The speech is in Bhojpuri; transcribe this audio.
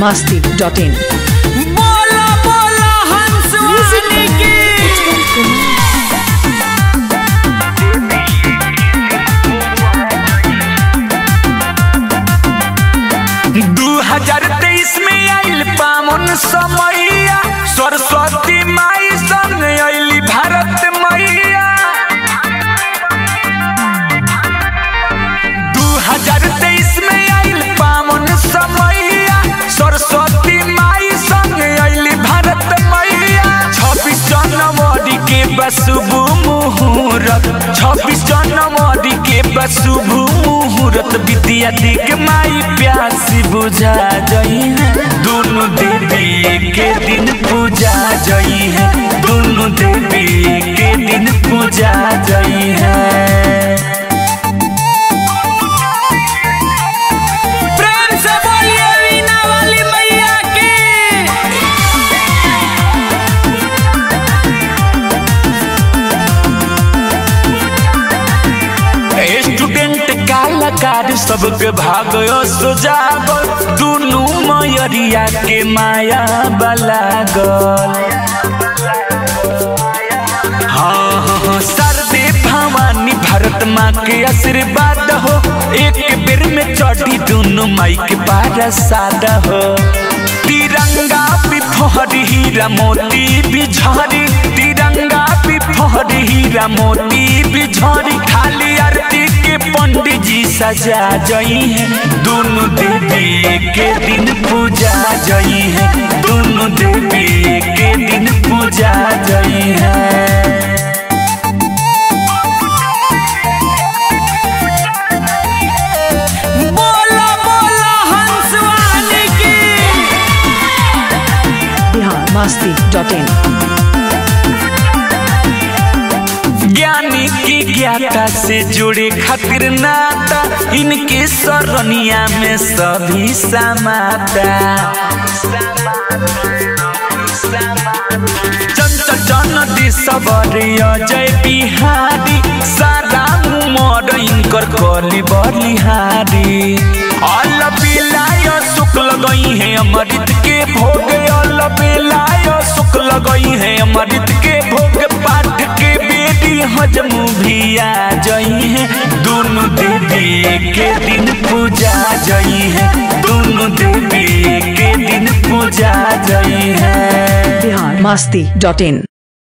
masti dot in. बोला बोला हंस वाहिनी की दू हजार तेईस में आइल पावन समैया सरस्वती माई संग अइली भारत मैया दू हजार तेईस में आइल पावन समैया सरस्वती माई संग अइली भारत मैया छब्बीस जनवरी के बसुभ मुहूर्त छब्बीस जनवरी के बसुभ मुहूर्त विद्या दिग माई प्यासी बुझा जई है दोनों देवी के दिन पूजा जई है दोनों देवी के दिन पूजा जई है प्रेम से बोलिए वीणा वाली मैया की स्टूडेंट कलाकार सबके भागयो सुजागल दुनू मयरिया के माया बलागल हाँ हाँ हाँ सरदे भवानी भारत माँ के आशीर्वाद हो एक बेर में चढ़ी दोनों माई के पारसाद हो तिरंगा भी फहरी हीरा मोती भी झरी तिरंगा भी फहरी हीरा मोती भी झरी खाली आरती के पंडित जी सजा जई है दोनों देवी के दिन पूजा जई है दोनों देवी के दिन पूजा जई है बोला बोला हंस वाहिनी की Bihar masti dot in. ज्ञानी की ज्ञाता से जुड़े खातिर नाता इनके सरनिया में सभी समाता चंचल जन दिसवरिय जय बिहारी सारा उमर इनकर कली बलिहारी अल बिलाय शुक्ल गई है अमृत के भोग अल बिलाय शुक्ल गई है अमृत के भोग पाठ के बेदी हजम भी आ जई है दोनों देवी के दिन पूजा जई है दोनों देवी के दिन पूजा जई है Bihar masti dot in.